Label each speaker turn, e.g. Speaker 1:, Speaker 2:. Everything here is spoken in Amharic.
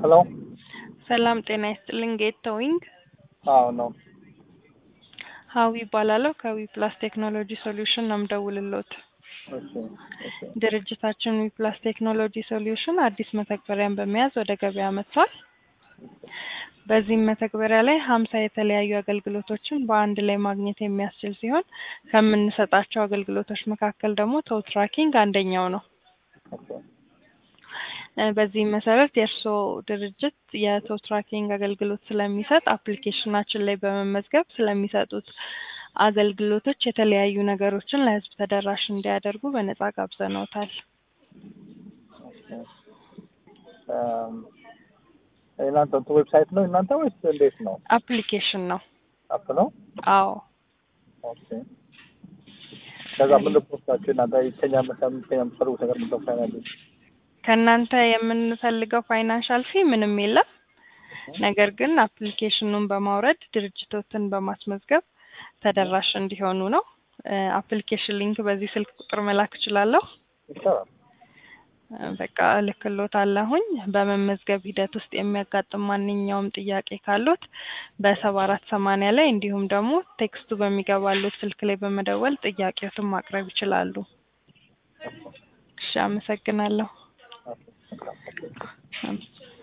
Speaker 1: ሄሎ
Speaker 2: ሰላም ጤና ይስጥልኝ። ጌት ቶዊንግ
Speaker 1: አዎ ነው።
Speaker 2: ሀዊ ይባላለሁ። ከዊ ፕላስ ቴክኖሎጂ ሶሉሽን ነው የምደውልልዎት።
Speaker 1: እሺ እሺ
Speaker 2: ድርጅታችን ዊ ፕላስ ቴክኖሎጂ ሶሉሽን አዲስ መተግበሪያን በመያዝ ወደ ገበያ መጥቷል። በዚህም መተግበሪያ ላይ ሀምሳ የተለያዩ አገልግሎቶችን በአንድ ላይ ማግኘት የሚያስችል ሲሆን ከምንሰጣቸው አገልግሎቶች መካከል ደግሞ ቶው ትራኪንግ አንደኛው ነው።
Speaker 1: ኦኬ
Speaker 2: እ በዚህም መሰረት የእርስዎ ድርጅት የቶው ትራኪንግ አገልግሎት ስለሚሰጥ አፕሊኬሽናችን ላይ በመመዝገብ ስለሚሰጡት አገልግሎቶች የተለያዩ ነገሮችን ለሕዝብ ተደራሽ እንዲያደርጉ በነጻ ጋብዘነውታል።
Speaker 1: ኦኬ እም የእናንተ እንትን ዌብሳይት ነው እናንተ ወይስ እንዴት ነው?
Speaker 2: አፕሊኬሽን ነው።
Speaker 1: አፕ ነው?
Speaker 2: አዎ
Speaker 1: ኦኬ ከዛ ምን ልፖስታችሁ እናንተ ከኛ መሰም ከኛ የምትፈልጉት ነገር ምንድነው? ፋይናንስ
Speaker 2: ከእናንተ የምንፈልገው ፋይናንሻል ፊ ምንም የለም። ነገር ግን አፕሊኬሽኑን በማውረድ ድርጅቶትን በማስመዝገብ ተደራሽ እንዲሆኑ ነው። አፕሊኬሽን ሊንክ በዚህ ስልክ ቁጥር መላክ እችላለሁ።
Speaker 1: ይቻላል።
Speaker 2: እ በቃ እልክልዎታለሁኝ። በመመዝገብ ሂደት ውስጥ የሚያጋጥም ማንኛውም ጥያቄ ካሉት በሰባ አራት ሰማንያ ላይ እንዲሁም ደግሞ ቴክስቱ በሚገባሉት ስልክ ላይ በመደወል ጥያቄዎትን ማቅረብ ይችላሉ። እሺ፣ አመሰግናለሁ።
Speaker 1: ኦኬ